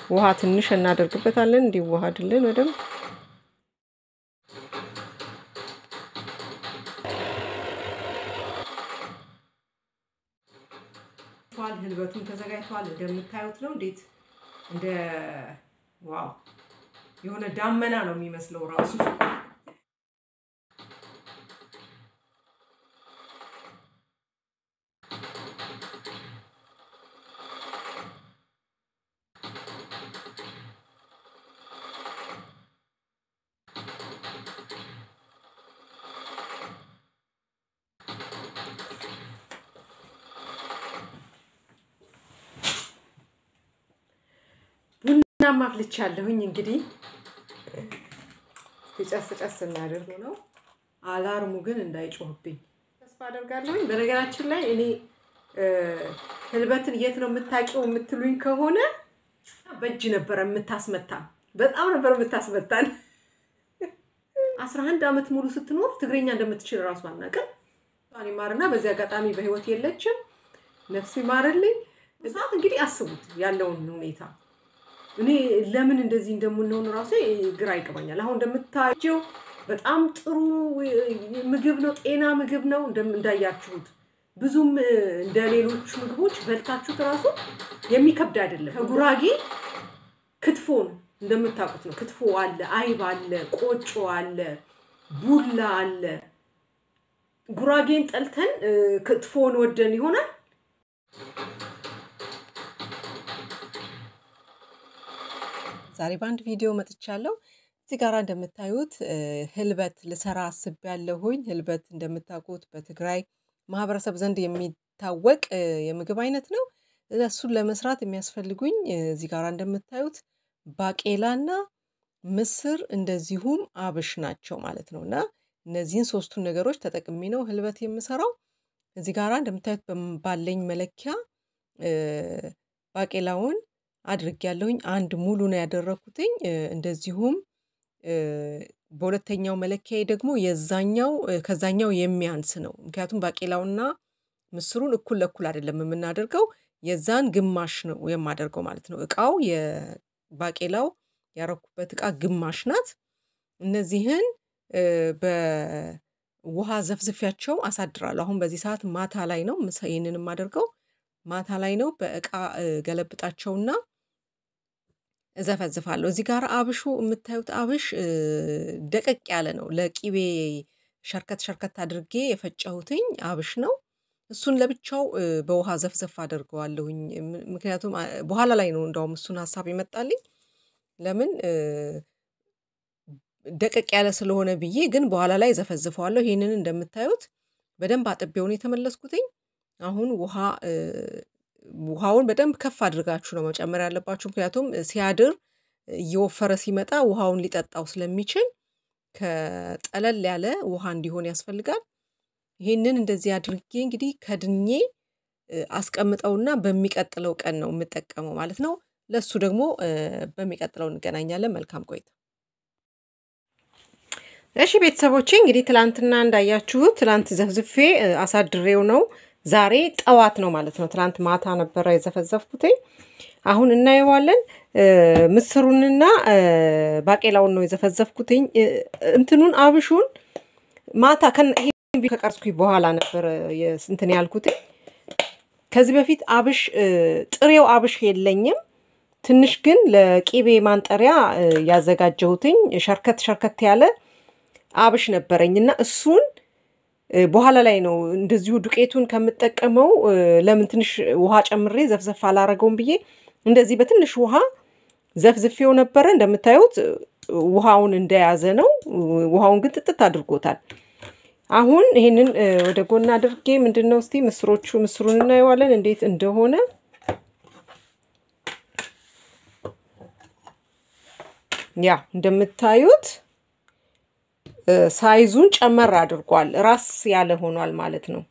ውሃ ትንሽ እናደርግበታለን እንዲዋሃድልን በደንብ ህልበቱን ተዘጋጅቷል። እንደምታዩት ነው። እንዴት እንደ ዋው የሆነ ዳመና ነው የሚመስለው ራሱ። ቡና ማፍልቻለሁኝ። እንግዲህ ጨስ ጨስ እናደርግ ነው። አላርሙ ግን እንዳይጮህብኝ ተስፋ አደርጋለሁኝ። በነገራችን ላይ እኔ ህልበትን የት ነው የምታውቂው የምትሉኝ ከሆነ በእጅ ነበረ የምታስመታ፣ በጣም ነበር የምታስመታን። አስራ አንድ ዓመት ሙሉ ስትኖር ትግረኛ እንደምትችል እራሱ አናውቅም። እሷን ይማርና በዚህ አጋጣሚ በህይወት የለችም፣ ነፍስ ይማርልኝ። ሰዓት እንግዲህ አስቡት ያለውን ሁኔታ እኔ ለምን እንደዚህ እንደምንሆን ራሱ ግራ ይገባኛል። አሁን እንደምታየው በጣም ጥሩ ምግብ ነው፣ ጤና ምግብ ነው እንዳያችሁት። ብዙም እንደ ሌሎች ምግቦች በልታችሁት ራሱ የሚከብድ አይደለም። ከጉራጌ ክትፎን እንደምታውቁት ነው። ክትፎ አለ፣ አይብ አለ፣ ቆጮ አለ፣ ቡላ አለ። ጉራጌን ጠልተን ክትፎን ወደን ይሆናል። ዛሬ በአንድ ቪዲዮ መጥቻለሁ። እዚህ ጋር እንደምታዩት ህልበት ልሰራ አስቤያለሁኝ። ህልበት እንደምታውቁት በትግራይ ማህበረሰብ ዘንድ የሚታወቅ የምግብ አይነት ነው። እሱን ለመስራት የሚያስፈልጉኝ እዚህ ጋር እንደምታዩት ባቄላና ምስር እንደዚሁም አብሽ ናቸው ማለት ነው። እና እነዚህን ሶስቱን ነገሮች ተጠቅሜ ነው ህልበት የምሰራው። እዚህ ጋር እንደምታዩት ባለኝ መለኪያ ባቄላውን አድርጌያለሁኝ። አንድ ሙሉ ነው ያደረኩትኝ። እንደዚሁም በሁለተኛው መለኪያዬ ደግሞ የዛኛው ከዛኛው የሚያንስ ነው። ምክንያቱም ባቄላውና ምስሩን እኩል ለእኩል አይደለም የምናደርገው፣ የዛን ግማሽ ነው የማደርገው ማለት ነው። እቃው የባቄላው ያረኩበት እቃ ግማሽ ናት። እነዚህን በውሃ ዘፍዝፊያቸው አሳድራለሁ። አሁን በዚህ ሰዓት ማታ ላይ ነው ይህንን የማደርገው ማታ ላይ ነው። በእቃ ገለብጣቸውና እዘፈዝፋለሁ። እዚህ ጋር አብሹ የምታዩት አብሽ ደቀቅ ያለ ነው። ለቂቤ ሸርከት ሸርከት አድርጌ የፈጨሁትኝ አብሽ ነው። እሱን ለብቻው በውሃ ዘፍዘፍ አደርገዋለሁኝ። ምክንያቱም በኋላ ላይ ነው እንደውም እሱን ሀሳብ ይመጣልኝ። ለምን ደቀቅ ያለ ስለሆነ ብዬ ግን በኋላ ላይ ዘፈዝፈዋለሁ። ይህንን እንደምታዩት በደንብ አጥቤውን የተመለስኩትኝ አሁን ውሃ ውሃውን በደንብ ከፍ አድርጋችሁ ነው መጨመር ያለባችሁ። ምክንያቱም ሲያድር እየወፈረ ሲመጣ ውሃውን ሊጠጣው ስለሚችል ከጠለል ያለ ውሃ እንዲሆን ያስፈልጋል። ይህንን እንደዚህ አድርጌ እንግዲህ ከድኜ አስቀምጠውና በሚቀጥለው ቀን ነው የምጠቀመው ማለት ነው። ለሱ ደግሞ በሚቀጥለው እንገናኛለን። መልካም ቆይታ። እሺ ቤተሰቦቼ እንግዲህ ትላንትና እንዳያችሁት ትላንት ዘፍዝፌ አሳድሬው ነው ዛሬ ጠዋት ነው ማለት ነው። ትናንት ማታ ነበረ የዘፈዘፍኩትኝ። አሁን እናየዋለን። ምስሩንና ባቄላውን ነው የዘፈዘፍኩትኝ። እንትኑን አብሹን ማታ ከቀርጽኩኝ በኋላ ነበረ እንትን ያልኩትኝ። ከዚህ በፊት አብሽ ጥሬው አብሽ የለኝም። ትንሽ ግን ለቂቤ ማንጠሪያ ያዘጋጀሁትኝ ሸርከት ሸርከት ያለ አብሽ ነበረኝ እና እሱን በኋላ ላይ ነው እንደዚሁ ዱቄቱን ከምጠቀመው ለምን ትንሽ ውሃ ጨምሬ ዘፍዘፍ አላረገውም ብዬ እንደዚህ በትንሽ ውሃ ዘፍዝፌው ነበረ። እንደምታዩት ውሃውን እንደያዘ ነው። ውሃውን ግን ጥጥት አድርጎታል። አሁን ይሄንን ወደ ጎን አድርጌ ምንድን ነው እስቲ ምስሮቹ ምስሩን እናየዋለን እንዴት እንደሆነ ያ እንደምታዩት ሳይዙን ጨመር አድርጓል። ራስ ያለ ሆኗል ማለት ነው።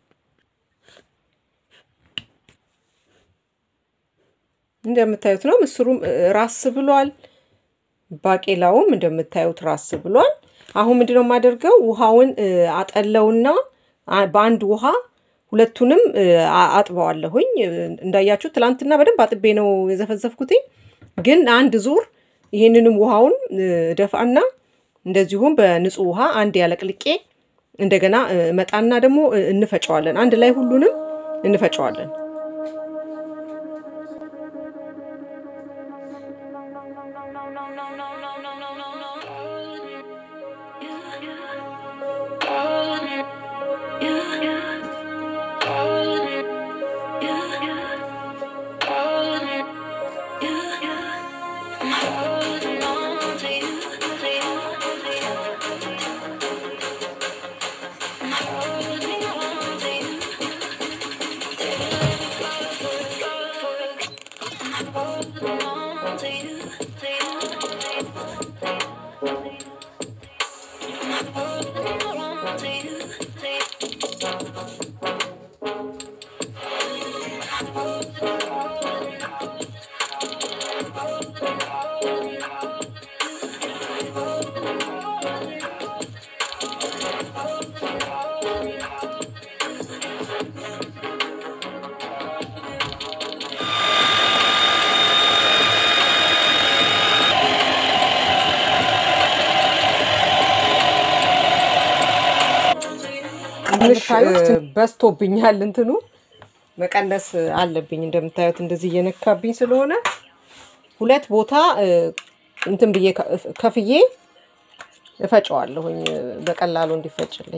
እንደምታዩት ነው። ምስሩም ራስ ብሏል። ባቄላውም እንደምታዩት ራስ ብሏል። አሁን ምንድነው የማደርገው? ውሃውን አጠለውና በአንድ ውሃ ሁለቱንም አጥበዋለሁኝ። እንዳያችሁ ትላንትና በደንብ አጥቤ ነው የዘፈዘፍኩትኝ። ግን አንድ ዙር ይህንንም ውሃውን ደፋና እንደዚሁም በንጹህ ውሃ አንድ ያለቅልቄ እንደገና መጣና ደግሞ እንፈጨዋለን። አንድ ላይ ሁሉንም እንፈጨዋለን። ትንሽ በስቶብኛል። እንትኑ መቀነስ አለብኝ። እንደምታዩት እንደዚህ እየነካብኝ ስለሆነ ሁለት ቦታ እንትን ብዬ ከፍዬ እፈጨዋለሁኝ በቀላሉ እንዲፈጭልኝ።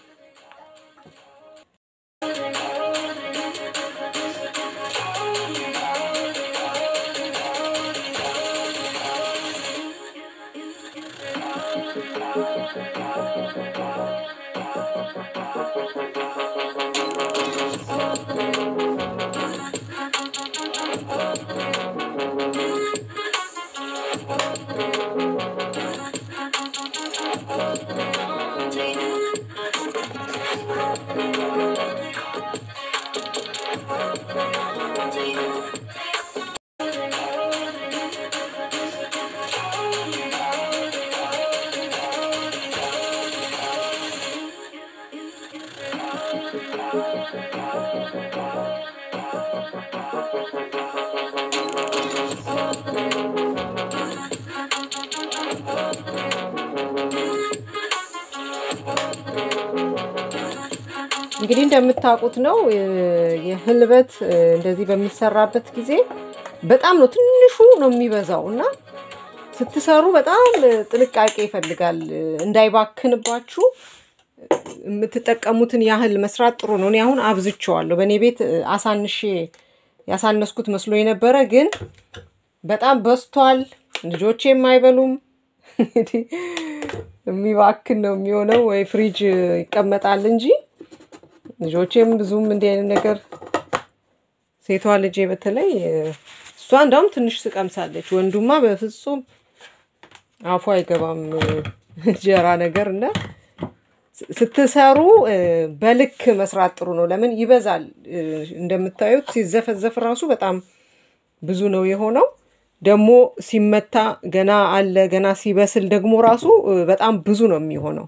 እንግዲህ እንደምታውቁት ነው የህልበት እንደዚህ በሚሰራበት ጊዜ በጣም ነው ትንሹ ነው የሚበዛው እና ስትሰሩ በጣም ጥንቃቄ ይፈልጋል። እንዳይባክንባችሁ የምትጠቀሙትን ያህል መስራት ጥሩ ነው። እኔ አሁን አብዝቼዋለሁ። በእኔ ቤት አሳንሼ ያሳነስኩት መስሎ የነበረ ግን በጣም በዝቷል። ልጆቼም አይበሉም። እንግዲህ የሚባክን ነው የሚሆነው፣ ወይ ፍሪጅ ይቀመጣል እንጂ ልጆቼም ብዙም እንዲህ አይነት ነገር ሴቷ ልጄ በተለይ እሷ እንዳውም ትንሽ ትቀምሳለች። ወንዱማ በፍጹም አፉ አይገባም እንጀራ ነገር እና ስትሰሩ በልክ መስራት ጥሩ ነው። ለምን ይበዛል። እንደምታዩት ሲዘፈዘፍ ራሱ በጣም ብዙ ነው የሆነው። ደግሞ ሲመታ ገና አለ ገና ሲበስል ደግሞ ራሱ በጣም ብዙ ነው የሚሆነው።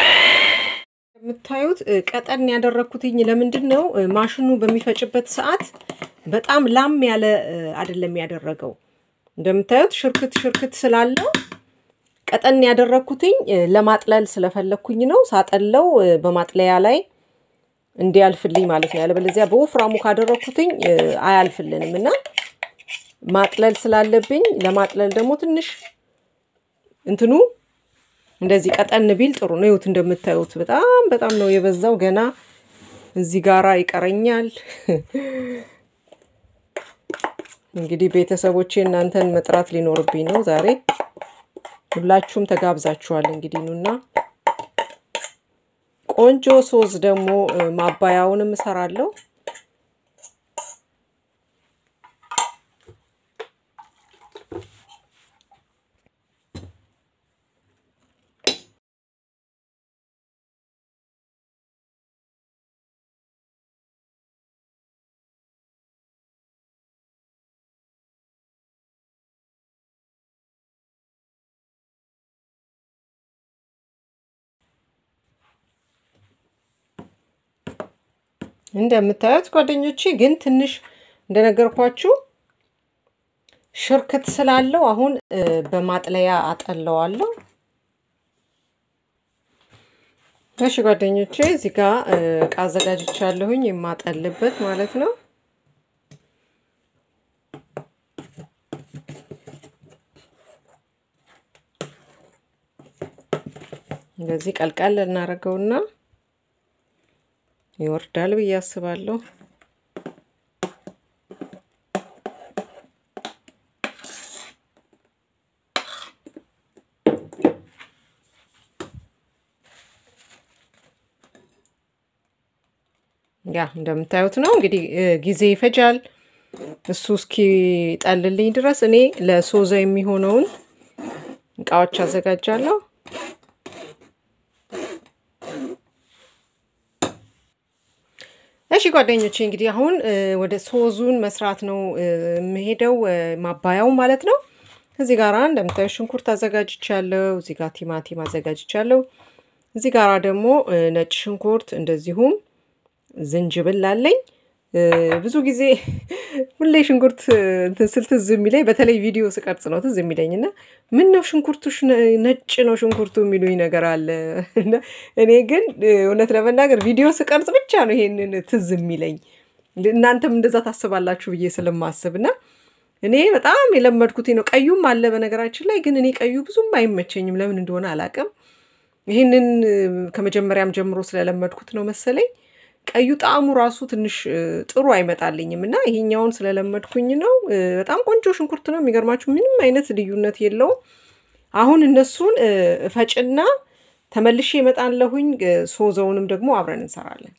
የምታዩት ቀጠን ያደረግኩትኝ ለምንድን ነው? ማሽኑ በሚፈጭበት ሰዓት በጣም ላም ያለ አይደለም ያደረገው። እንደምታዩት ሽርክት ሽርክት ስላለው ቀጠን ያደረግኩትኝ ለማጥለል ስለፈለግኩኝ ነው። ሳጠለው በማጥለያ ላይ እንዲያልፍልኝ ማለት ነው። ያለበለዚያ በወፍራሙ ካደረግኩትኝ አያልፍልንም እና ማጥለል ስላለብኝ ለማጥለል ደግሞ ትንሽ እንትኑ እንደዚህ ቀጠን ቢል ጥሩ ነው። ይኸውት እንደምታዩት በጣም በጣም ነው የበዛው። ገና እዚህ ጋራ ይቀረኛል። እንግዲህ ቤተሰቦቼ እናንተን መጥራት ሊኖርብኝ ነው ዛሬ። ሁላችሁም ተጋብዛችኋል። እንግዲህ ኑና ቆንጆ ሶስ ደግሞ ማባያውንም እሰራለሁ። እንደምታዩት ጓደኞቼ ግን ትንሽ እንደነገርኳችሁ ሽርክት ስላለው አሁን በማጥለያ አጠለዋለሁ። እሺ ጓደኞቼ እዚህ ጋር እቃ አዘጋጅቻለሁኝ የማጠልበት ማለት ነው። እንደዚህ ቀልቀል እናደርገውና ይወርዳል ብዬ አስባለሁ። ያ እንደምታዩት ነው እንግዲህ ጊዜ ይፈጃል። እሱ እስኪጠልልኝ ድረስ እኔ ለሶዛ የሚሆነውን እቃዎች አዘጋጃለሁ። እሺ ጓደኞቼ እንግዲህ አሁን ወደ ሶዙን መስራት ነው የምሄደው፣ ማባያው ማለት ነው። እዚህ ጋር እንደምታዩ ሽንኩርት አዘጋጅቻለሁ። እዚህ ጋር ቲማቲም አዘጋጅቻለሁ። እዚህ ጋር ደግሞ ነጭ ሽንኩርት እንደዚሁም ዝንጅብል አለኝ። ብዙ ጊዜ ሁሌ ሽንኩርት እንትን ስል ትዝ የሚለኝ በተለይ ቪዲዮ ስቀርጽ ነው ትዝ የሚለኝ እና ምን ነው ሽንኩርቱሽ ነጭ ነው ሽንኩርቱ የሚሉኝ ነገር አለ። እኔ ግን እውነት ለመናገር ቪዲዮ ስቀርጽ ብቻ ነው ይሄንን ትዝ የሚለኝ። እናንተም እንደዛ ታስባላችሁ ብዬ ስለማስብ እና እኔ በጣም የለመድኩት ነው። ቀዩም አለ በነገራችን ላይ ግን እኔ ቀዩ ብዙም አይመቸኝም፣ ለምን እንደሆነ አላውቅም። ይህንን ከመጀመሪያም ጀምሮ ስለለመድኩት ነው መሰለኝ ቀዩ ጣዕሙ ራሱ ትንሽ ጥሩ አይመጣልኝም እና ይሄኛውን ስለለመድኩኝ ነው። በጣም ቆንጆ ሽንኩርት ነው። የሚገርማችሁ ምንም አይነት ልዩነት የለውም። አሁን እነሱን እፈጭና ተመልሼ እመጣለሁኝ። ሶዘውንም ደግሞ አብረን እንሰራለን።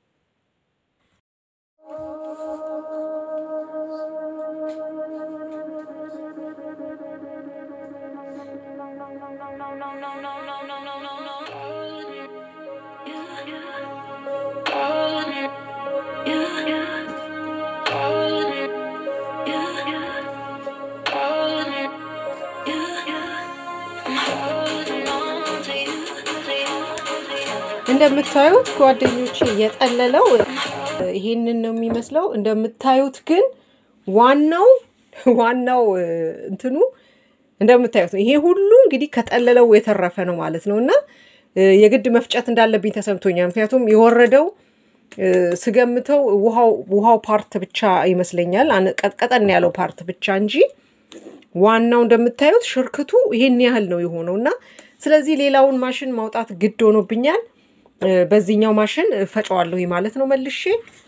እንደምታዩት ጓደኞቼ የጠለለው ይሄንን ነው የሚመስለው። እንደምታዩት ግን ዋናው ዋናው እንትኑ እንደምታዩት ነው። ይሄ ሁሉ እንግዲህ ከጠለለው የተረፈ ነው ማለት ነው እና የግድ መፍጨት እንዳለብኝ ተሰምቶኛል። ምክንያቱም የወረደው ስገምተው ውሃው ፓርት ብቻ ይመስለኛል፣ ቀጠን ያለው ፓርት ብቻ እንጂ ዋናው እንደምታዩት ሽርክቱ ይሄን ያህል ነው የሆነው እና ስለዚህ ሌላውን ማሽን ማውጣት ግድ ሆኖብኛል። በዚህኛው ማሽን ፈጨዋለሁ ማለት ነው መልሼ።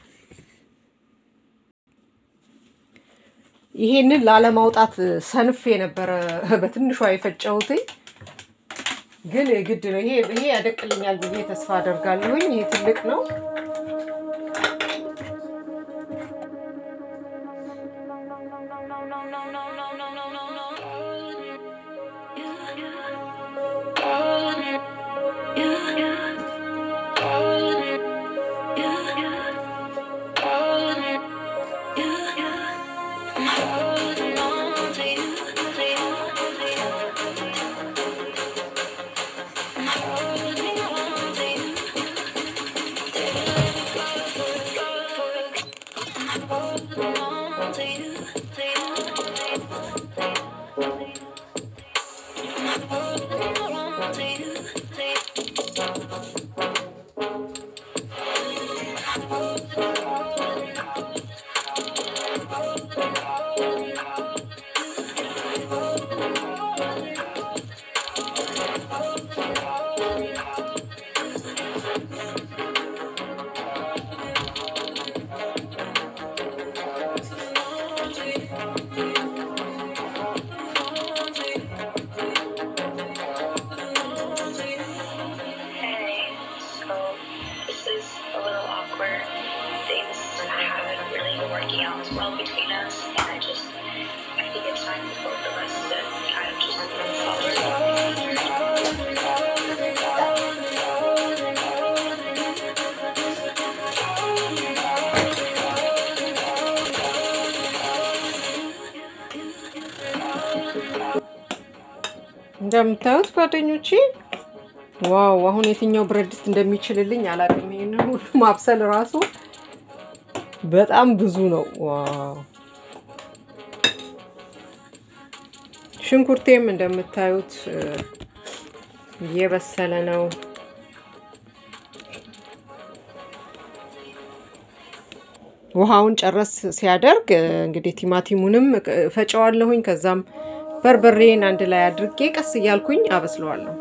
ይሄንን ላለማውጣት ሰንፌ የነበረ በትንሿ የፈጨሁት ግን ግድ ነው። ይሄ ይሄ ያደቅልኛል ብዬ ተስፋ አደርጋለሁኝ። ይሄ ትልቅ ነው። Hey, so this is a little awkward. Things haven't really been working out as well between us, and I just, I think it's time for both of us to kind of just move forward. እንደምታዩት ጓደኞቼ ዋው! አሁን የትኛው ብረት ድስት እንደሚችልልኝ አላውቅም። ይሄንን ሁሉ ማብሰል ራሱ በጣም ብዙ ነው። ዋው! ሽንኩርቴም እንደምታዩት እየበሰለ ነው። ውሃውን ጨረስ ሲያደርግ እንግዲህ ቲማቲሙንም ፈጨዋለሁኝ። ከዛም በርበሬን አንድ ላይ አድርጌ ቀስ እያልኩኝ አበስለዋለሁ።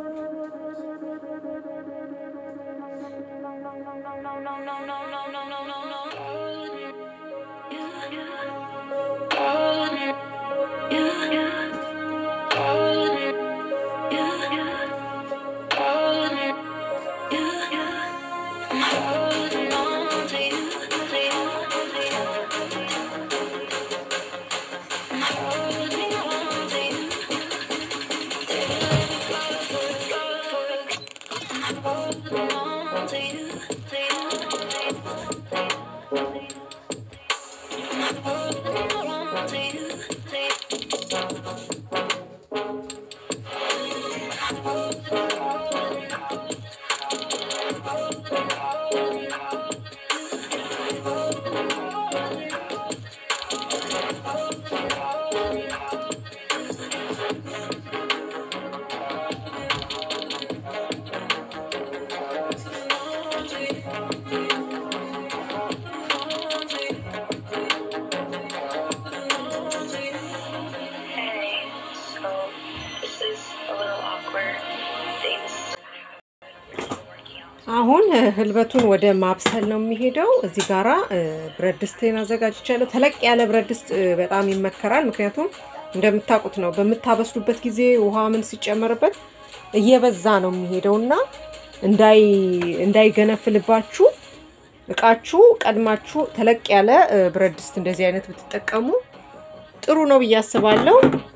Hey, so this is a little awkward. Things are working out. አሁን ህልበቱን ወደ ማብሰል ነው የሚሄደው። እዚህ ጋራ እ፣ ብረት ድስቴን አዘጋጅቻለሁ። ተለቅ ያለ ብረት ድስት እ፣ በጣም ይመከራል። ምክንያቱም እንደምታውቁት ነው በምታበስሉበት ጊዜ ውሃ ምን ሲጨመርበት እየበዛ ነው የሚሄደው እና እንዳይ እንዳይገነፍልባችሁ እቃችሁ ቀድማችሁ ተለቅ ያለ እ፣ ብረት ድስት እንደዚህ አይነት ብትጠቀሙ ጥሩ ነው ብዬ አስባለሁ።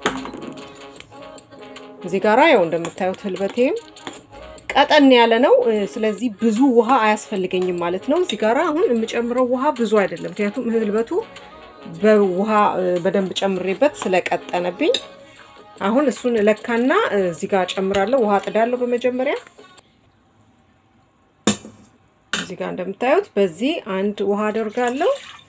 እዚህ ጋራ ያው እንደምታዩት ህልበቴም ቀጠን ያለ ነው። እ፣ ስለዚህ ብዙ ውሃ አያስፈልገኝም ማለት ነው። እዚህ ጋራ አሁን የምጨምረው ውሃ ብዙ አይደለም፣ ምክንያቱም ህልበቱ በውሃ እ፣ በደንብ ጨምሬበት ስለቀጠነብኝ አሁን እሱን እለካና እ፣ እዚህ ጋር ጨምራለሁ። ውሃ ጥዳለሁ በመጀመሪያ እዚህ ጋር እንደምታዩት በዚህ አንድ ውሃ አደርጋለሁ።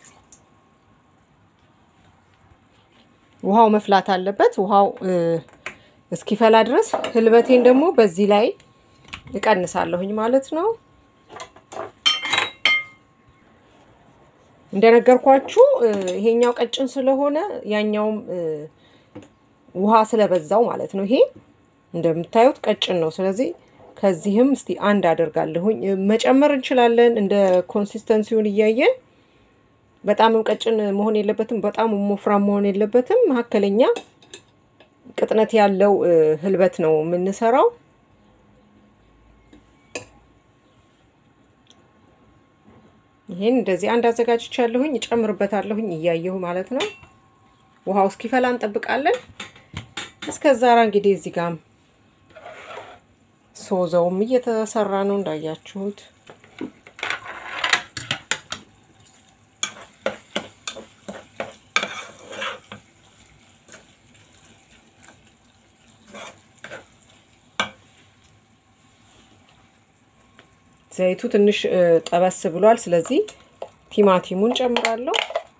ውሃው መፍላት አለበት። ውሃው እ፣ እስኪፈላ ድረስ ህልበቴን ደግሞ በዚህ ላይ እቀንሳለሁኝ ማለት ነው። እንደነገርኳችሁ እ፣ ይሄኛው ቀጭን ስለሆነ ያኛውም እ፣ ውሃ ስለበዛው ማለት ነው። ይሄ እንደምታዩት ቀጭን ነው። ስለዚህ ከዚህም እስቲ አንድ አደርጋለሁኝ። እ፣ መጨመር እንችላለን እንደ ኮንሲስተንሲውን እያየን። በጣምም ቀጭን መሆን የለበትም፣ በጣም ወፍራም መሆን የለበትም። መካከለኛ ቅጥነት ያለው እ፣ ህልበት ነው የምንሰራው። ይሄን እንደዚህ አንድ አዘጋጅቻለሁኝ እጨምርበታለሁኝ እያየሁ ማለት ነው። ውሃው እስኪፈላ እንጠብቃለን። እስከዛ እንግዲህ እዚህ ጋም ሶዘውም እየተሰራ ነው እንዳያችሁት። ዘይቱ ትንሽ እ፣ ጠበስ ብሏል። ስለዚህ ቲማቲሙን ጨምራለሁ።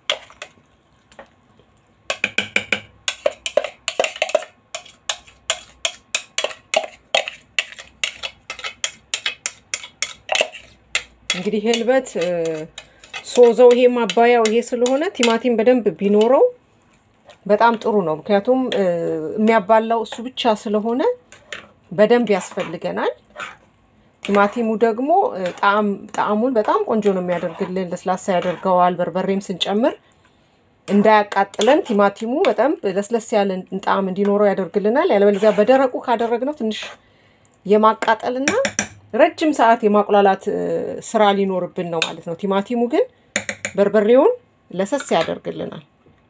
እንግዲህ ህልበት እ፣ ሶዘው ይሄ ማባያው ይሄ ስለሆነ ቲማቲም በደንብ ቢኖረው በጣም ጥሩ ነው። ምክንያቱም እ፣ የሚያባላው እሱ ብቻ ስለሆነ በደንብ ያስፈልገናል። ቲማቲሙ ደግሞ እ፣ ጣዕም ጣዕሙን በጣም ቆንጆ ነው የሚያደርግልን፣ ለስላሳ ያደርገዋል። በርበሬም ስንጨምር እንዳያቃጥለን ቲማቲሙ በጣም ለስለስ ያለ ጣዕም እንዲኖረው ያደርግልናል። ያለበለዚያ በደረቁ ካደረግነው ትንሽ የማቃጠልና ረጅም ሰዓት የማቁላላት እ፣ ስራ ሊኖርብን ነው ማለት ነው። ቲማቲሙ ግን በርበሬውን ለሰስ ያደርግልናል።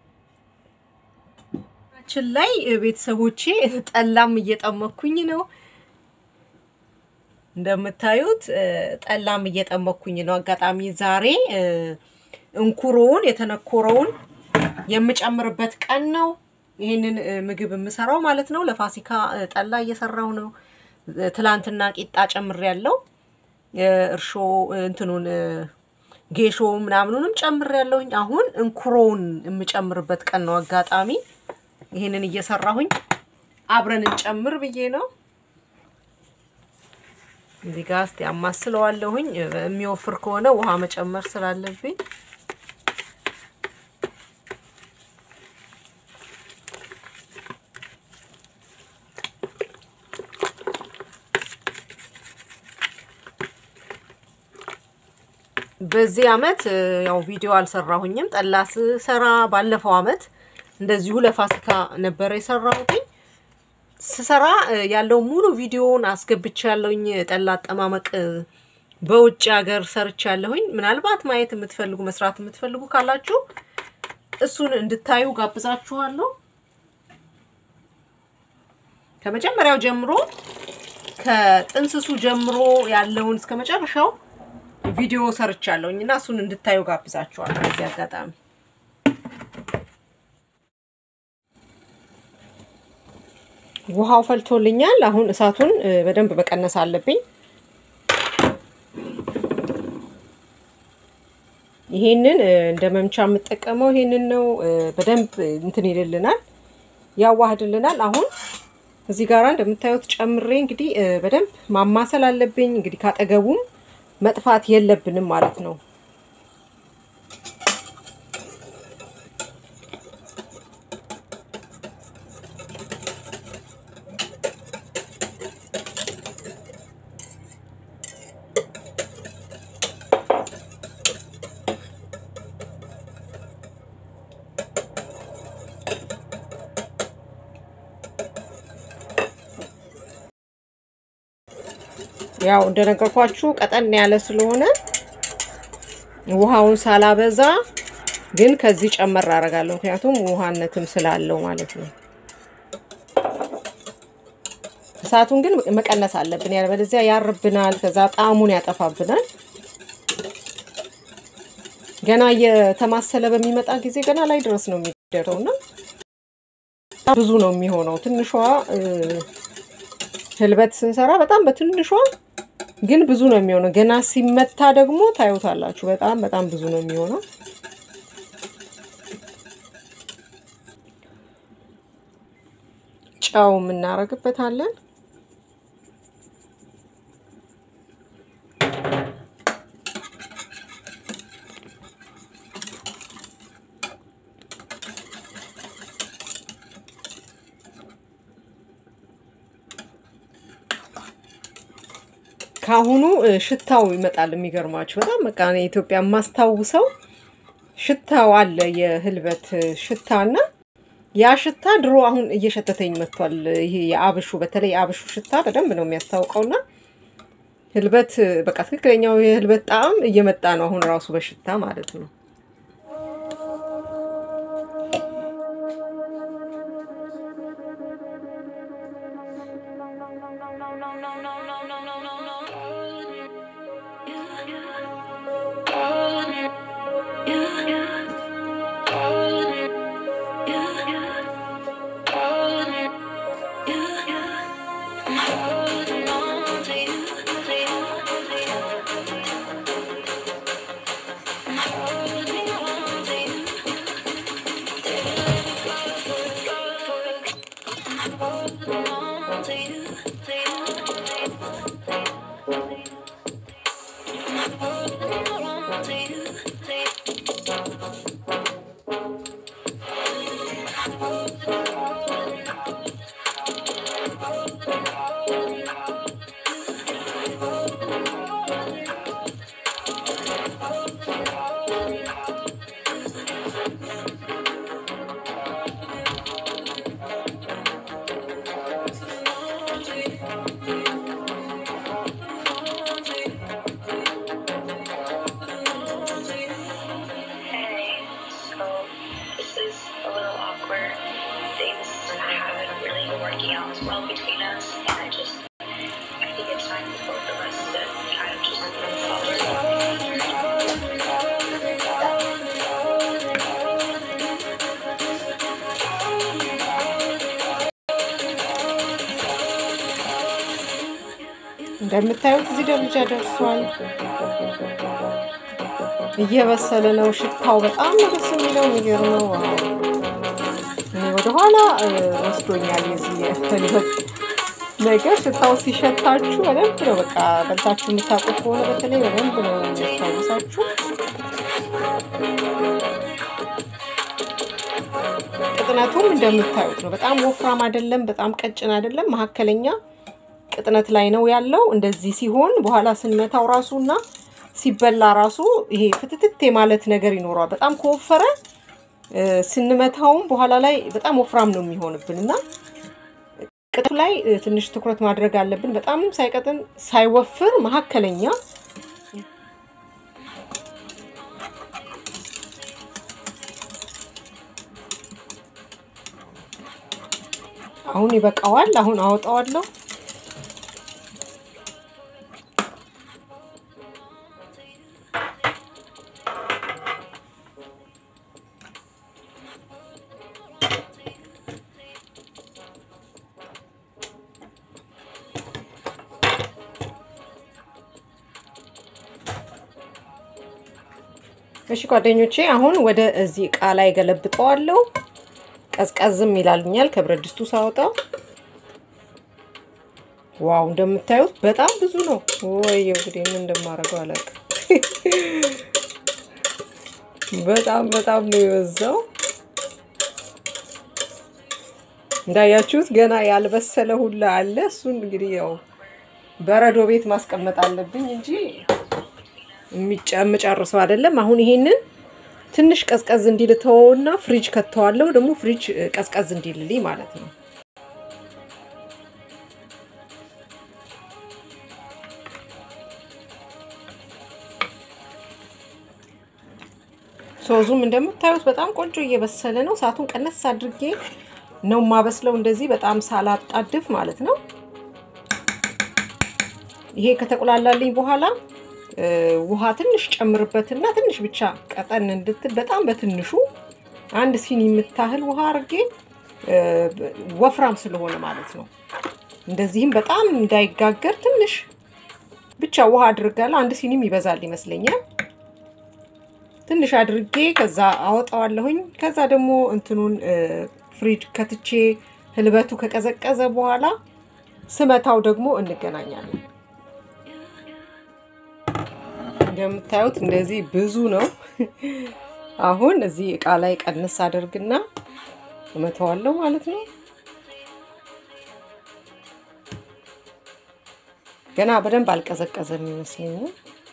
ችን ላይ ቤተሰቦቼ ጠላም እየጠመኩኝ ነው። እንደምታዩት እ፣ ጠላም እየጠመኩኝ ነው። አጋጣሚ ዛሬ እ፣ እንኩሮውን የተነኮረውን የምጨምርበት ቀን ነው። ይህንን እ፣ ምግብ የምሰራው ማለት ነው። ለፋሲካ እ፣ ጠላ እየሰራው ነው። እ፣ ትላንትና ቂጣ ጨምሬያለሁ። እ፣ እርሾ እ፣ እንትኑን እ፣ ጌሾ ምናምኑንም ጨምሬያለሁኝ። አሁን እንኩሮውን የምጨምርበት ቀን ነው። አጋጣሚ ይህንን እየሰራሁኝ አብረን እንጨምር ብዬ ነው። እዚህ ጋር እስቲ አማስለዋለሁኝ። የሚወፍር ከሆነ ውሃ መጨመር ስላለብኝ በዚህ አመት ያው ቪዲዮ አልሰራሁኝም። ጠላ ስሰራ ባለፈው አመት እንደዚሁ ለፋሲካ ነበረ የሰራሁትኝ። ስሰራ ያለው ሙሉ ቪዲዮውን አስገብቼ ያለውኝ ጠላ አጠማመቅ በውጭ ሀገር ሰርች ያለሁኝ። ምናልባት ማየት የምትፈልጉ መስራት የምትፈልጉ ካላችሁ እሱን እንድታዩ ጋብዛችኋለሁ። ከመጀመሪያው ጀምሮ ከጥንስሱ ጀምሮ ያለውን እስከ መጨረሻው ቪዲዮ ሰርቻለሁኝ እና እሱን እንድታዩ ጋብዛችኋለሁ። በዚህ አጋጣሚ ውሃው ፈልቶልኛል። አሁን እሳቱን በደንብ መቀነስ አለብኝ። ይሄንን እንደ መምቻ የምጠቀመው ይሄንን ነው። በደንብ እንትን ይልልናል፣ ያዋህድልናል። አሁን እዚህ ጋር እንደምታዩት ጨምሬ እንግዲህ በደንብ ማማሰል አለብኝ። እንግዲህ ካጠገቡም መጥፋት የለብንም ማለት ነው። ያው እንደነገርኳችሁ ቀጠን ያለ ስለሆነ ውሃውን ሳላበዛ ግን ከዚህ ጨመር አደርጋለሁ። ምክንያቱም ውሃነትም ስላለው ማለት ነው። እሳቱን ግን መቀነስ አለብን፣ ያለበለዚያ ያርብናል፣ ከዛ ጣዕሙን ያጠፋብናል። ገና እየተማሰለ በሚመጣ ጊዜ ገና ላይ ድረስ ነው የሚደረው እና ብዙ ነው የሚሆነው። ትንሿ ህልበት ስንሰራ በጣም በትንሿ ግን ብዙ ነው የሚሆነው። ገና ሲመታ ደግሞ ታዩታላችሁ። በጣም በጣም ብዙ ነው የሚሆነው። ጨው የምናረግበታለን። ካሁኑ ሽታው ይመጣል። የሚገርማችሁ በጣም በቃ ኢትዮጵያ የማስታውሰው ሽታው አለ፣ የህልበት ሽታና ያ ሽታ ድሮ አሁን እየሸተተኝ መጥቷል። ይሄ የአብሹ በተለይ የአብሹ ሽታ በደንብ ነው የሚያስታውቀውና ህልበት በቃ ትክክለኛው የህልበት ጣዕም እየመጣ ነው አሁን ራሱ በሽታ ማለት ነው። Hey, so this is a little awkward. Things haven't really been working out as well between us, and I just I think it's time for both of us to kind of just move forward. እንደምታዩት እዚህ ደረጃ ደርሷል። እየበሰለ ነው። ሽታው በጣም ነው ደስ የሚለው። የሚገርመው ወደኋላ ወስዶኛል። የዚህ የህልበት ነገር ሽታው ሲሸታችሁ በደንብ ነው በቃ በልታችሁ የምታውቁት ከሆነ በተለይ በደንብ ነው የሚያስታውሳችሁ። ቅጥነቱም እንደምታዩት ነው። በጣም ወፍራም አይደለም፣ በጣም ቀጭን አይደለም፣ መካከለኛ ቅጥነት ላይ ነው ያለው። እንደዚህ ሲሆን በኋላ ስንመታው ራሱ እና ሲበላ ራሱ ይሄ ፍትትት የማለት ነገር ይኖረዋል። በጣም ከወፈረ ስንመታውም በኋላ ላይ በጣም ወፍራም ነው የሚሆንብን እና ቅጥቱ ላይ ትንሽ ትኩረት ማድረግ አለብን። በጣምም ሳይቀጥን ሳይወፍር መካከለኛ አሁን ይበቃዋል። አሁን አወጣዋለሁ። እሺ ጓደኞቼ አሁን ወደ እዚህ እቃ ላይ ገለብጠዋለሁ። ቀዝቀዝም ይላልኛል ከብረት ድስቱ ሳወጣው። ዋው እንደምታዩት በጣም ብዙ ነው። ወይ እንግዲህ ምን እንደማደርገው አላውቅም። በጣም በጣም ነው የበዛው። እንዳያችሁት ገና ያልበሰለ ሁላ አለ። እሱን እንግዲህ ያው በረዶ ቤት ማስቀመጥ አለብኝ እንጂ የምጨርሰው አይደለም። አሁን ይሄንን ትንሽ ቀዝቀዝ እንዲል ተወውና ፍሪጅ ከተዋለሁ። ደግሞ ፍሪጅ ቀዝቀዝ እንዲልልኝ ማለት ነው። ሶዙም እንደምታዩት በጣም ቆንጆ እየበሰለ ነው። እሳቱን ቀነስ አድርጌ ነው የማበስለው፣ እንደዚህ በጣም ሳላጣድፍ ማለት ነው። ይሄ ከተቆላላልኝ በኋላ ውሃ ትንሽ ጨምርበትና ትንሽ ብቻ ቀጠን እንድትል በጣም በትንሹ አንድ ሲኒ የምታህል ውሃ አድርጌ ወፍራም ስለሆነ ማለት ነው። እንደዚህም በጣም እንዳይጋገር ትንሽ ብቻ ውሃ አድርጋለሁ። አንድ ሲኒም ይበዛል ይመስለኛል። ትንሽ አድርጌ ከዛ አወጣዋለሁኝ። ከዛ ደግሞ እንትኑን ፍሪጅ ከትቼ ህልበቱ ከቀዘቀዘ በኋላ ስመታው ደግሞ እንገናኛለን። እንደምታዩት እንደዚህ ብዙ ነው። አሁን እዚህ እቃ ላይ ቀንስ አደርግና እመተዋለሁ ማለት ነው። ገና በደንብ አልቀዘቀዘም ይመስለኛል።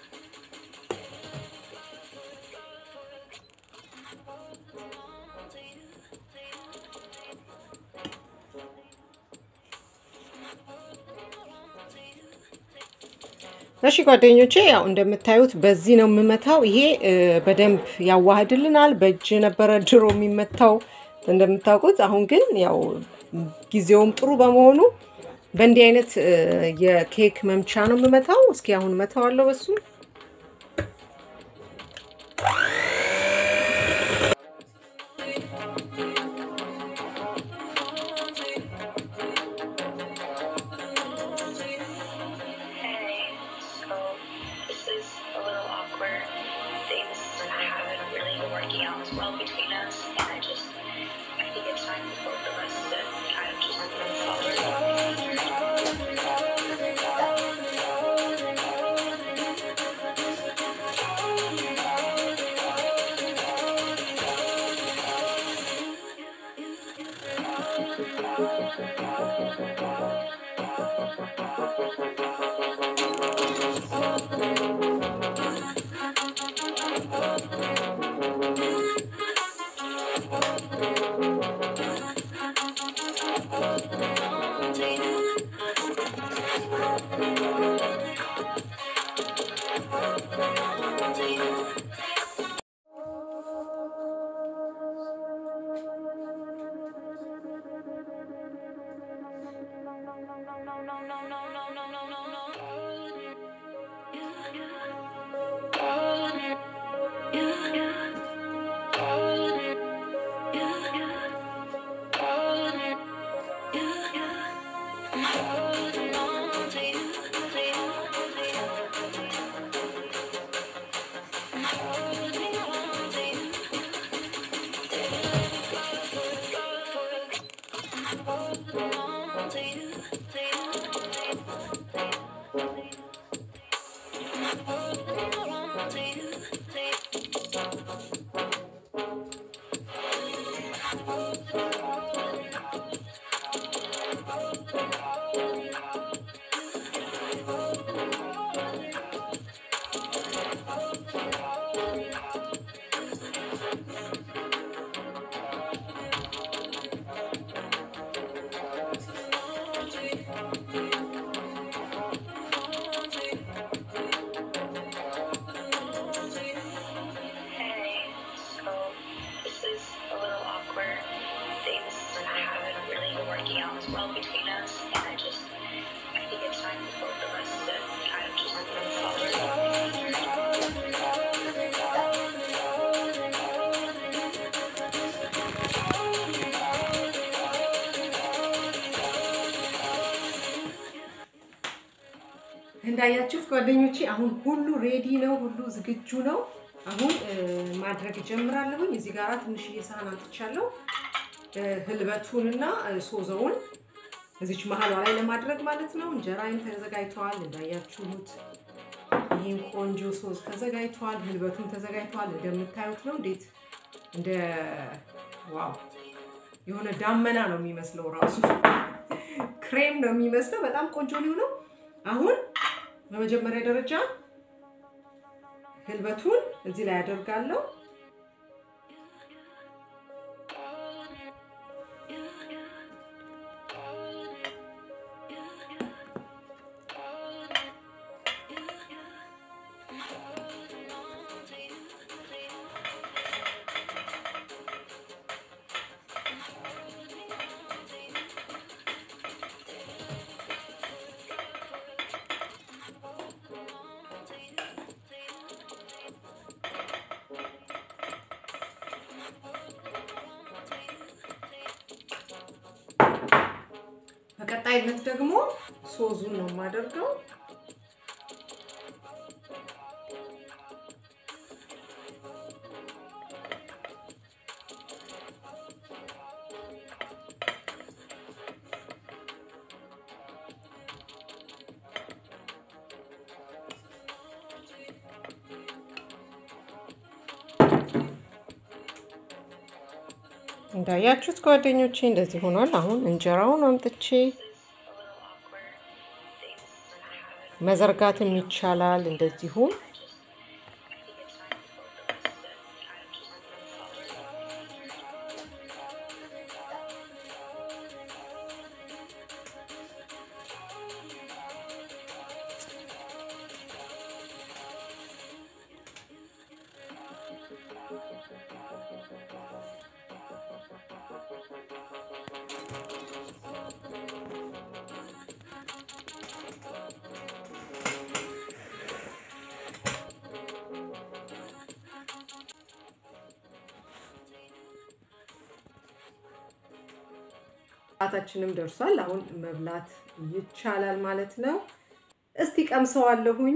እሺ ጓደኞቼ ያው እንደምታዩት በዚህ ነው የምመታው። ይሄ በደንብ ያዋህድልናል። በእጅ ነበረ ድሮ የሚመታው እንደምታውቁት። አሁን ግን ያው ጊዜውም ጥሩ በመሆኑ በእንዲህ አይነት የኬክ መምቻ ነው የምመታው። እስኪ አሁን መታዋለሁ በሱ Hey, so this is a little awkward. Things haven't really been working out as well between us, and I just I think it's time for both of us to kind of just move forward. Hey, so this is a little awkward. Things haven't really been working out as well between us, and I just, I think it's time for both of us to kind of just move forward. እንዳያችሁት ጓደኞቼ አሁን ሁሉ ሬዲ ነው፣ ሁሉ ዝግጁ ነው። አሁን እ፣ ማድረግ ጀምራለሁኝ። እዚህ ጋር ትንሽዬ ሳህን አምጥቻለሁ። እ፣ ህልበቱንና እ፣ ሶዘውን እዚች መሀሏ ላይ ለማድረግ ማለት ነው። እንጀራይም ተዘጋጅተዋል እንዳያችሁት። ይህም ቆንጆ ሶስ ተዘጋጅተዋል። ህልበቱም ተዘጋጅተዋል። እንደምታዩት ነው። እንዴት እንደ ዋው የሆነ ዳመና ነው የሚመስለው ራሱ ክሬም ነው የሚመስለው። በጣም ቆንጆ ነው የሆነው። አሁን በመጀመሪያ ደረጃ ህልበቱን እዚህ ላይ አደርጋለሁ። በቀጣይነት ደግሞ ሶዙን ነው የማደርገው። እንዳያችሁት ጓደኞቼ እንደዚህ ሆኗል። አሁን እንጀራውን አምጥቼ መዘርጋትም ይቻላል እንደዚሁም ሰዓታችንም ደርሷል። አሁን መብላት ይቻላል ማለት ነው። እስቲ ቀምሰዋለሁኝ።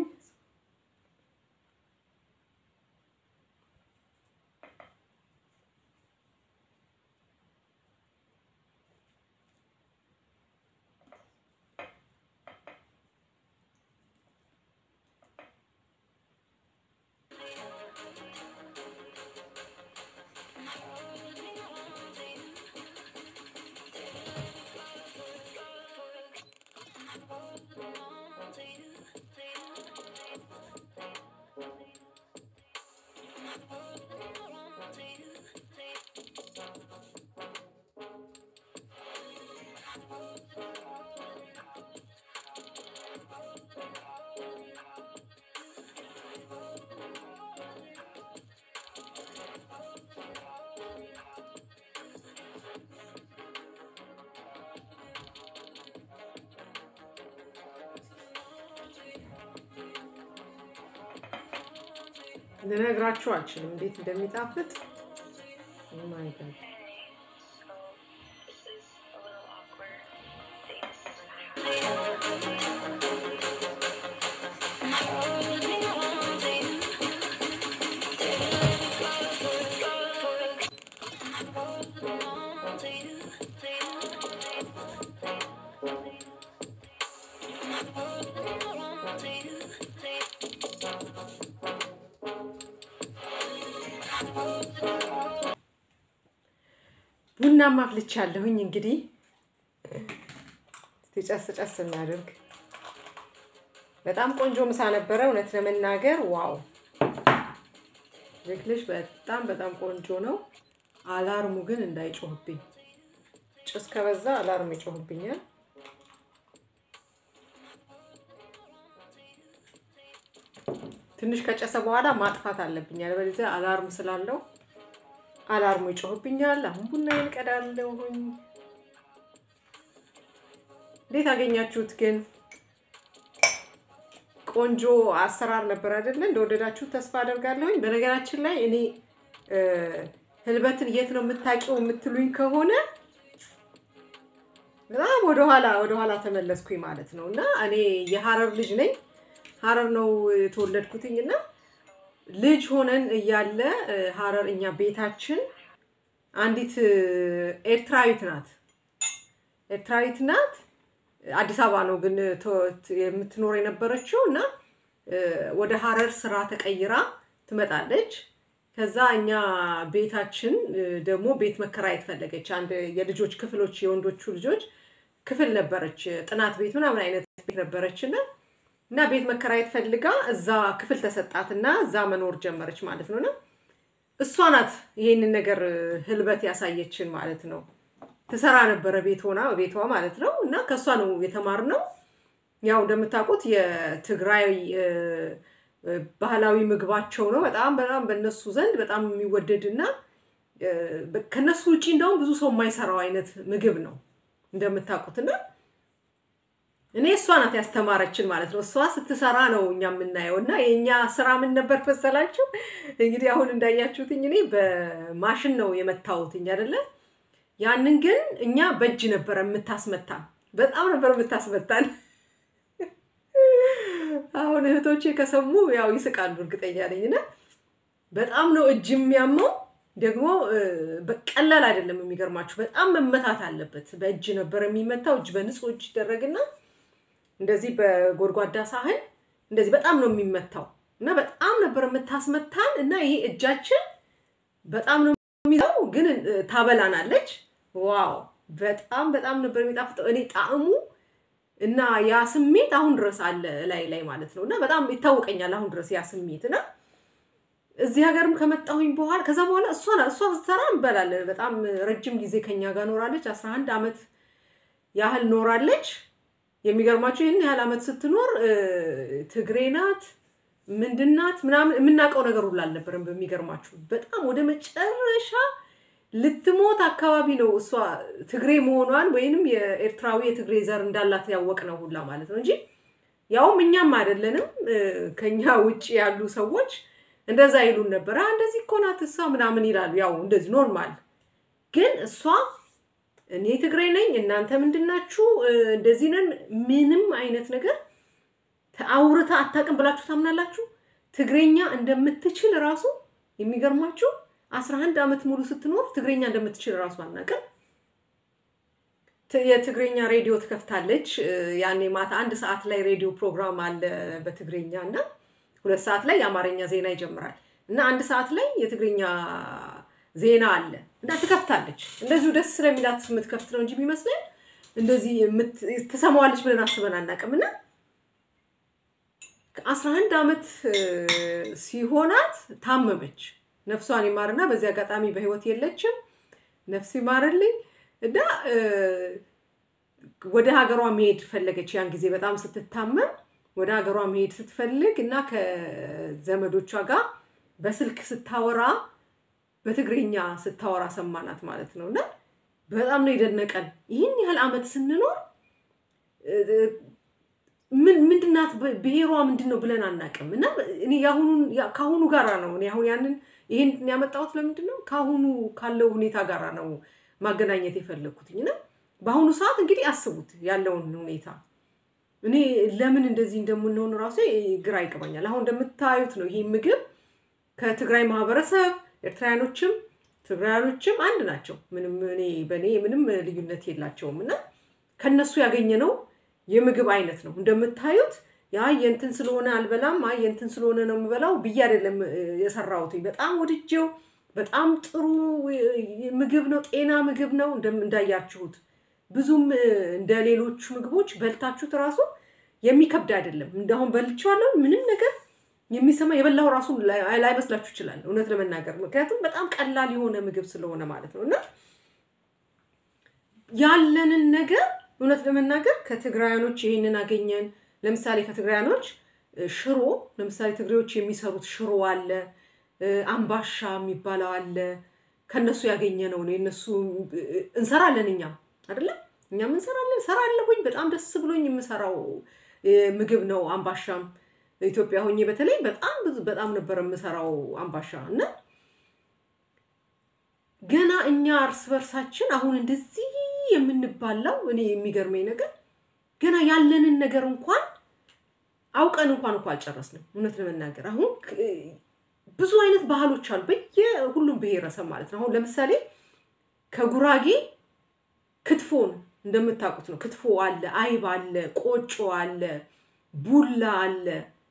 ልነግራችሁ አልችልም እንዴት እንደሚጣፍጥ። ኦ ማይ ጋድ So this is a little awkward. Things ቡናም አፍልቻለሁኝ። እንግዲህ እስቲ ጨስ ጨስ እናድርግ። በጣም ቆንጆ ምሳ ነበረ፣ እውነት ለመናገር ዋው! ልክልሽ በጣም በጣም ቆንጆ ነው። አላርሙ ግን እንዳይጮህብኝ፣ ጭስ ከበዛ አላርም ይጮህብኛል። ትንሽ ከጨሰ በኋላ ማጥፋት አለብኝ፣ አለበለዚያ አላርም ስላለው አላርሙ ይጮህብኛል። አሁን ቡና ይንቀዳለሁኝ። እንዴት አገኛችሁት ግን? ቆንጆ አሰራር ነበር አይደለ? እንደወደዳችሁ ተስፋ አደርጋለሁኝ። በነገራችን ላይ እኔ ህልበትን የት ነው የምታውቂው የምትሉኝ ከሆነ በጣም ወደኋላ ወደኋላ ተመለስኩኝ ማለት ነው። እና እኔ የሀረር ልጅ ነኝ። ሀረር ነው የተወለድኩትኝ እና ልጅ ሆነን እያለ ሀረር እኛ ቤታችን አንዲት ኤርትራዊት ናት ኤርትራዊት ናት። አዲስ አበባ ነው ግን የምትኖር የነበረችው እና ወደ ሀረር ስራ ተቀይራ ትመጣለች። ከዛ እኛ ቤታችን ደግሞ ቤት መከራየት ፈለገች። አንድ የልጆች ክፍሎች የወንዶቹ ልጆች ክፍል ነበረች፣ ጥናት ቤት ምናምን አይነት ቤት ነበረች እና እና ቤት መከራየት ፈልጋ እዛ ክፍል ተሰጣት እና እዛ መኖር ጀመረች ማለት ነው። እና እሷ ናት ይሄንን ነገር ህልበት ያሳየችን ማለት ነው። ትሰራ ነበረ ቤት ሆና ቤቷ ማለት ነው። እና ከእሷ ነው የተማርነው። ያው እንደምታውቁት የትግራይ ባህላዊ ምግባቸው ነው። በጣም በጣም በእነሱ ዘንድ በጣም የሚወደድ እና ከነሱ ውጭ እንደውም ብዙ ሰው የማይሰራው አይነት ምግብ ነው እንደምታውቁት እና እኔ እሷ ናት ያስተማረችን ማለት ነው። እሷ ስትሰራ ነው እኛ የምናየው እና የእኛ ስራ ምን ነበር መሰላችሁ? እንግዲህ አሁን እንዳያችሁትኝ እኔ በማሽን ነው የመታወትኝ አይደለ? ያንን ግን እኛ በእጅ ነበረ የምታስመታን። በጣም ነበር የምታስመታን። አሁን እህቶቼ ከሰሙ ያው ይስቃሉ፣ እርግጠኛ ነኝ። እና በጣም ነው እጅ የሚያመው ደግሞ ቀላል አይደለም። የሚገርማችሁ በጣም መመታት አለበት። በእጅ ነበር የሚመታው። እጅ በንጹህ እጅ ይደረግና እንደዚህ በጎድጓዳ ሳህን እንደዚህ በጣም ነው የሚመታው እና በጣም ነበር የምታስመታን እና ይሄ እጃችን በጣም ነው የሚይዘው፣ ግን ታበላናለች። ዋው በጣም በጣም ነበር የሚጣፍጠው። እኔ ጣዕሙ እና ያ ስሜት አሁን ድረስ አለ ላይ ላይ ማለት ነው እና በጣም ይታወቀኛል አሁን ድረስ ያ ስሜት እና እዚህ ሀገርም ከመጣሁኝ በኋላ ከዛ በኋላ እሷ እሷ ስትሰራ እንበላለን። በጣም ረጅም ጊዜ ከኛ ጋር ኖራለች። አስራ አንድ ዓመት ያህል ኖራለች። የሚገርማቸው ይህን ያህል ዓመት ስትኖር ትግሬ ናት ምንድናት ምናምን የምናውቀው ነገር ሁሉ አልነበረም። በሚገርማችሁ በጣም ወደ መጨረሻ ልትሞት አካባቢ ነው እሷ ትግሬ መሆኗን ወይንም የኤርትራዊ የትግሬ ዘር እንዳላት ያወቅ ነው ሁላ ማለት ነው እንጂ ያውም እኛም አይደለንም ከኛ ውጭ ያሉ ሰዎች እንደዛ ይሉን ነበር። እንደዚህ እኮ ናት እሷ ምናምን ይላሉ። ያው እንደዚህ ኖርማል። ግን እሷ እኔ ትግሬ ነኝ እናንተ ምንድናችሁ እንደዚህ ነን ምንም አይነት ነገር አውርታ አታውቅም ብላችሁ ታምናላችሁ? ትግሬኛ እንደምትችል ራሱ የሚገርማችሁ አስራ አንድ ዓመት ሙሉ ስትኖር ትግሬኛ እንደምትችል ራሱ አናውቅም። የትግሬኛ ሬዲዮ ትከፍታለች። ያኔ ማታ አንድ ሰዓት ላይ ሬዲዮ ፕሮግራም አለ በትግሬኛ እና ሁለት ሰዓት ላይ የአማርኛ ዜና ይጀምራል እና አንድ ሰዓት ላይ የትግርኛ ዜና አለ እና ትከፍታለች። እንደዚሁ ደስ ስለሚላት የምትከፍት ነው እንጂ የሚመስለን እንደዚህ ትሰማዋለች ብለን አስበን አናውቅም። እና አስራ አንድ ዓመት ሲሆናት ታመመች። ነፍሷን ይማርና በዚህ አጋጣሚ በህይወት የለችም። ነፍስ ይማርልኝ እና ወደ ሀገሯ መሄድ ፈለገች። ያን ጊዜ በጣም ስትታመም ወደ ሀገሯ መሄድ ስትፈልግ እና ከዘመዶቿ ጋር በስልክ ስታወራ በትግርኛ ስታወራ ሰማናት ማለት ነው። እና በጣም ነው የደነቀን። ይህን ያህል ዓመት ስንኖር ምንድናት ብሔሯ ምንድን ነው ብለን አናውቅም። እና እኔ ከአሁኑ ጋራ ነው እኔ አሁን ያንን ይህን ያመጣሁት ለምንድን ነው ከአሁኑ ካለው ሁኔታ ጋራ ነው ማገናኘት የፈለግኩትኝ። እና በአሁኑ ሰዓት እንግዲህ አስቡት ያለውን ሁኔታ እኔ ለምን እንደዚህ እንደምንሆን ራሱ ግራ ይገባኛል። አሁን እንደምታዩት ነው ይህ ምግብ ከትግራይ ማህበረሰብ ኤርትራውያኖችም ትግራያኖችም አንድ ናቸው። ምንም እኔ በእኔ ምንም ልዩነት የላቸውም እና ከነሱ ያገኘነው የምግብ አይነት ነው። እንደምታዩት ያ የእንትን ስለሆነ አልበላም፣ አይ የእንትን ስለሆነ ነው የምበላው ብዬ አይደለም እ፣ የሰራሁት። በጣም ወድጄው በጣም ጥሩ እ፣ ምግብ ነው፣ ጤና ምግብ ነው እንደም- እንዳያችሁት ብዙም እ፣ እንደ ሌሎቹ ምግቦች በልታችሁት ራሱ የሚከብድ አይደለም። እንደአሁን በልቼዋለሁ ምንም ነገር የሚሰማ የበላው ራሱ ላይ- ላይመስላችሁ ይችላል፣ እውነት ለመናገር ምክንያቱም በጣም ቀላል የሆነ ምግብ ስለሆነ ማለት ነው እና ያለንን ነገር እውነት ለመናገር ከትግራያኖች ይህንን አገኘን። ለምሳሌ ከትግራያኖች እ፣ ሽሮ ለምሳሌ ትግሬዎች የሚሰሩት ሽሮ አለ፣ እ፣ አምባሻ የሚባለው አለ። ከነሱ ያገኘነው ነው። የነሱ እ፣ እንሰራለን እኛም አይደለም እኛም እንሰራለን። እሰራለሁኝ በጣም ደስ ብሎኝ የምሰራው እ፣ ምግብ ነው። አምባሻም ኢትዮጵያ ሆኜ በተለይ በጣም ብዙ በጣም ነበር የምሰራው አምባሻ እና ገና እኛ እርስ በርሳችን አሁን እንደዚህ የምንባላው እኔ የሚገርመኝ ነገር ገና ያለንን ነገር እንኳን አውቀን እንኳን እንኳ አልጨረስንም። እውነት ለመናገር አሁን ክ- ብዙ አይነት ባህሎች አሉ በየሁሉም ብሔረሰብ ማለት ነው። አሁን ለምሳሌ ከጉራጌ ክትፎን እንደምታውቁት ነው። ክትፎ አለ፣ አይብ አለ፣ ቆጮ አለ፣ ቡላ አለ።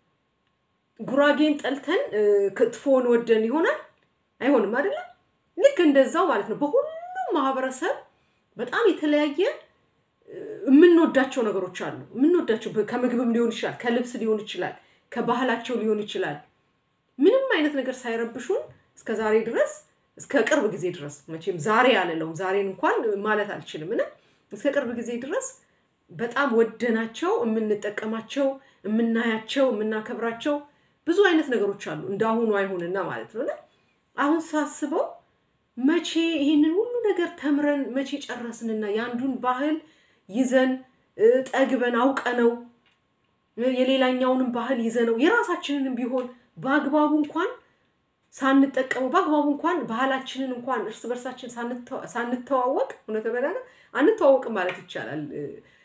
ጉራጌን ጠልተን እ፣ ክትፎን ወደን ይሆናል አይሆንም አይደለም። ልክ እንደዛው ማለት ነው። በሁሉም ማህበረሰብ በጣም የተለያየ እ፣ የምንወዳቸው ነገሮች አሉ። የምንወዳቸው በ- ከምግብም ሊሆን ይችላል፣ ከልብስ ሊሆን ይችላል፣ ከባህላቸው ሊሆን ይችላል። ምንም አይነት ነገር ሳይረብሹን እስከ ዛሬ ድረስ እስከ ቅርብ ጊዜ ድረስ መቼም ዛሬ አልለውም ዛሬን እንኳን ማለት አልችልም እና እስከ ቅርብ ጊዜ ድረስ በጣም ወደናቸው የምንጠቀማቸው የምናያቸው የምናከብራቸው ብዙ አይነት ነገሮች አሉ። እንዳሁኑ አይሁንና ማለት ነው እና አሁን ሳስበው መቼ ይህንን ሁሉ ነገር ተምረን መቼ ጨረስንና የአንዱን ባህል ይዘን እ፣ ጠግበን አውቀነው እ፣ የሌላኛውንም ባህል ይዘነው የራሳችንንም ቢሆን በአግባቡ እንኳን ሳንጠቀሙ በአግባቡ እንኳን ባህላችንን እንኳን እርስ በርሳችን ሳንተዋ- ሳንተዋወቅ እውነት ለመናገር አንተዋወቅም ማለት ይቻላል። እ፣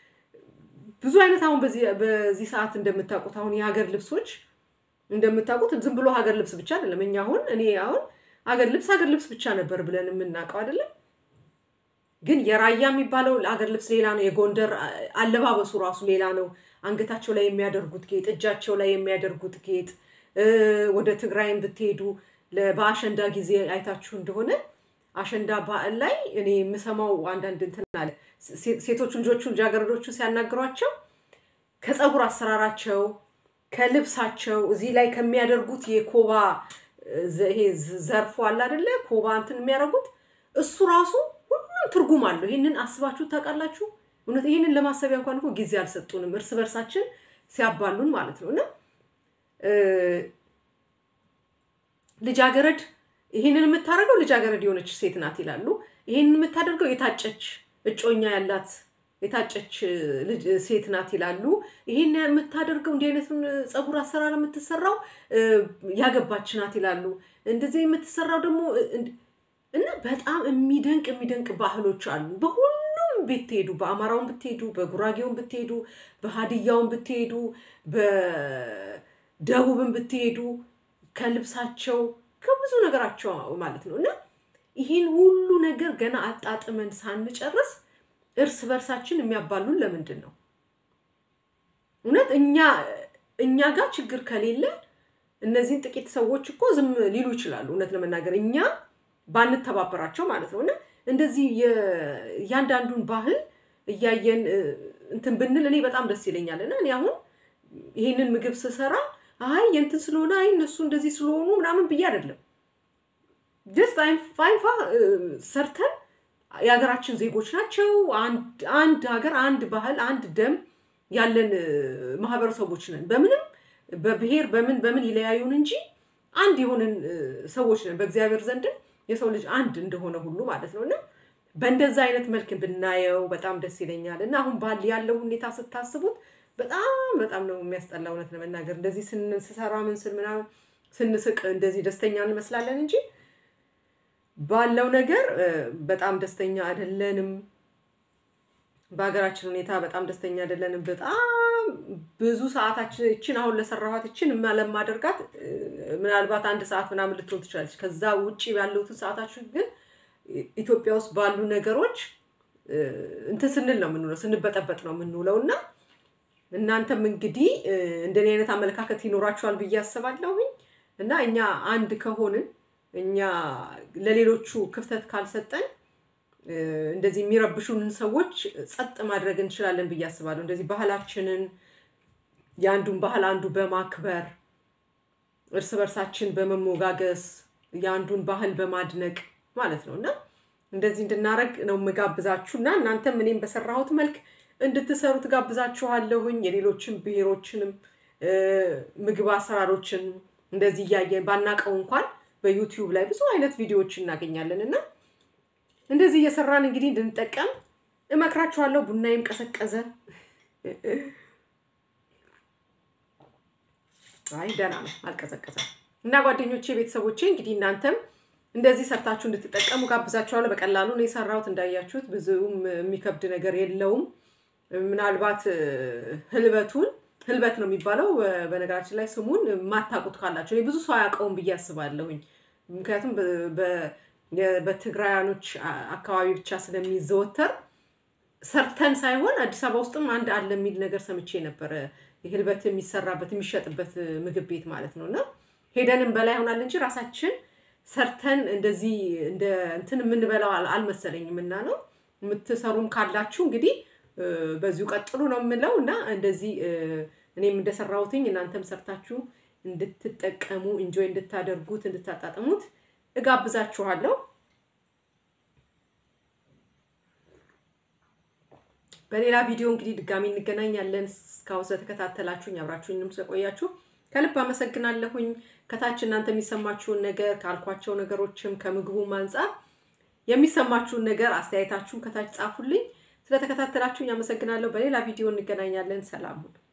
ብዙ አይነት አሁን በዚህ በዚህ ሰዓት እንደምታውቁት አሁን የሀገር ልብሶች እንደምታውቁት ዝም ብሎ ሀገር ልብስ ብቻ አይደለም። እኛ አሁን እኔ አሁን ሀገር ልብስ ሀገር ልብስ ብቻ ነበር ብለን የምናውቀው አይደለም። ግን የራያ የሚባለው ሀገር ልብስ ሌላ ነው። የጎንደር አ- አለባበሱ ራሱ ሌላ ነው። አንገታቸው ላይ የሚያደርጉት ጌጥ፣ እጃቸው ላይ የሚያደርጉት ጌጥ እ፣ ወደ ትግራይም ብትሄዱ ለ- በአሸንዳ ጊዜ አይታችሁ እንደሆነ አሸንዳ በዓል ላይ እኔ የምሰማው አንዳንድ እንትን አለ ሴ- ሴቶቹ ልጆቹ ልጃገረዶቹ ሲያናግሯቸው ከፀጉር አሰራራቸው ከልብሳቸው እዚህ ላይ ከሚያደርጉት የኮባ እ፣ ዘ- ይሄ ዝ- ዘርፎ አለ አይደለ? ኮባ እንትን የሚያደርጉት እሱ ራሱ ሁሉም ትርጉም አለው። ይህንን አስባችሁ ታውቃላችሁ? እውነት ይህንን ለማሰቢያ እንኳን እኮ ጊዜ አልሰጡንም፣ እርስ በርሳችን ሲያባሉን ማለት ነው። እና እ፣ ልጃገረድ ይህንን የምታደርገው ልጃገረድ የሆነች ሴት ናት ይላሉ። ይህንን የምታደርገው የታጨች እጮኛ ያላት የታጨች ልጅ ሴት ናት ይላሉ። ይህን የምታደርገው እንዲህ አይነቱን ፀጉር አሰራር የምትሰራው እ፣ ያገባች ናት ይላሉ። እንደዚህ የምትሰራው ደግሞ እ፣ እንድ- እና በጣም የሚደንቅ የሚደንቅ ባህሎች አሉ። በሁሉም ብትሄዱ፣ በአማራውን ብትሄዱ፣ በጉራጌውን ብትሄዱ፣ በሀዲያውን ብትሄዱ፣ በደቡብን ብትሄዱ ከልብሳቸው ከብዙ ነገራቸው ማለት ነው እና ይህን ሁሉ ነገር ገና አጣጥመን ሳንጨርስ እርስ በርሳችን የሚያባሉን ለምንድን ነው? እውነት እኛ እኛ ጋር ችግር ከሌለ እነዚህን ጥቂት ሰዎች እኮ ዝም ሊሉ ይችላሉ። እውነት ለመናገር እኛ ባንተባበራቸው ማለት ነው እና እንደዚህ የ- እያንዳንዱን ባህል እያየን እ፣ እንትን ብንል እኔ በጣም ደስ ይለኛል እና እኔ አሁን ይህንን ምግብ ስሰራ አይ የእንትን ስለሆነ አይ እነሱ እንደዚህ ስለሆኑ ምናምን ብዬ አይደለም ጀስት አይንፋ ሰርተን የሀገራችን ዜጎች ናቸው። አንድ አንድ ሀገር፣ አንድ ባህል፣ አንድ ደም ያለን እ፣ ማህበረሰቦች ነን። በምንም በብሔር በምን በምን ይለያዩን እንጂ አንድ የሆንን እ፣ ሰዎች ነን። በእግዚአብሔር ዘንድም የሰው ልጅ አንድ እንደሆነ ሁሉ ማለት ነው እና በእንደዛ አይነት መልክ ብናየው በጣም ደስ ይለኛል እና አሁን ባል ያለው ሁኔታ ስታስቡት በጣም በጣም ነው የሚያስጠላ። እውነት ለመናገር እንደዚህ ስን- ስሰራ ምን ስል ምናምን ስንስቅ እንደዚህ ደስተኛ እንመስላለን እንጂ ባለው ነገር እ፣ በጣም ደስተኛ አይደለንም። በሀገራችን ሁኔታ በጣም ደስተኛ አይደለንም። በጣም ብዙ ሰዓታችን እችን አሁን ለሰራኋት እችን እማ- ለማደርጋት እ፣ ምናልባት አንድ ሰዓት ምናምን ልትሆን ትችላለች። ከዛ ውጭ ያለሁትን ሰዓታችን ግን ኢ- ኢትዮጵያ ውስጥ ባሉ ነገሮች እ፣ እንትን ስንል ነው የምንውለው፣ ስንበጠበጥ ነው የምንውለው እና እናንተም እንግዲህ እንደኔ አይነት አመለካከት ይኖራችኋል ብዬ አስባለሁኝ እና እኛ አንድ ከሆንን እኛ ለሌሎቹ ክፍተት ካልሰጠን እንደዚህ የሚረብሹንን ሰዎች ጸጥ ማድረግ እንችላለን ብዬ አስባለሁ። እንደዚህ ባህላችንን የአንዱን ባህል አንዱ በማክበር እርስ በርሳችን በመሞጋገስ የአንዱን ባህል በማድነቅ ማለት ነው እና እንደዚህ እንድናረግ ነው የምጋብዛችሁ እና እናንተም እኔም በሰራሁት መልክ እንድትሰሩ ትጋብዛችኋለሁኝ። የሌሎችን ብሔሮችንም ምግብ አሰራሮችን እንደዚህ እያየን ባናቀው እንኳን በዩቲዩብ ላይ ብዙ አይነት ቪዲዮዎች እናገኛለን እና እንደዚህ እየሰራን እንግዲህ እንድንጠቀም እመክራችኋለሁ። ቡናዬም ቀሰቀዘ። አይ ደህና ነው፣ አልቀዘቀዘም። እና ጓደኞቼ፣ ቤተሰቦቼ እንግዲህ እናንተም እንደዚህ ሰርታችሁ እንድትጠቀሙ ጋብዛችኋለሁ። በቀላሉ ነው የሰራሁት እንዳያችሁት፣ ብዙም የሚከብድ ነገር የለውም። ምናልባት ህልበቱን ህልበት ነው የሚባለው በነገራችን ላይ ስሙን የማታውቁት ካላችሁ እኔ ብዙ ሰው አያውቀውም ብዬ አስባለሁኝ። ምክንያቱም በትግራያኖች አካባቢ ብቻ ስለሚዘወተር ሰርተን ሳይሆን አዲስ አበባ ውስጥም አንድ አለ የሚል ነገር ሰምቼ ነበረ። ህልበት የሚሰራበት የሚሸጥበት ምግብ ቤት ማለት ነው እና ሄደንም በላይ ይሆናል እንጂ ራሳችን ሰርተን እንደዚህ እንደ እንትን የምንበላው አልመሰለኝም። እና ነው የምትሰሩም ካላችሁ እንግዲህ በዚሁ ቀጥሉ ነው የምለው እና እንደዚህ እኔም እንደሰራሁትኝ እናንተም ሰርታችሁ እንድትጠቀሙ እንጆይ እንድታደርጉት እንድታጣጥሙት እጋብዛችኋለሁ። በሌላ ቪዲዮ እንግዲህ ድጋሚ እንገናኛለን። እስካሁን ስለተከታተላችሁኝ አብራችሁኝም ስለቆያችሁ ከልብ አመሰግናለሁኝ። ከታች እናንተ የሚሰማችሁን ነገር ካልኳቸው ነገሮችም ከምግቡም አንጻር የሚሰማችሁን ነገር አስተያየታችሁን ከታች ጻፉልኝ። ስለተከታተላችሁኝ አመሰግናለሁ። በሌላ ቪዲዮ እንገናኛለን። ሰላም ሁኑ።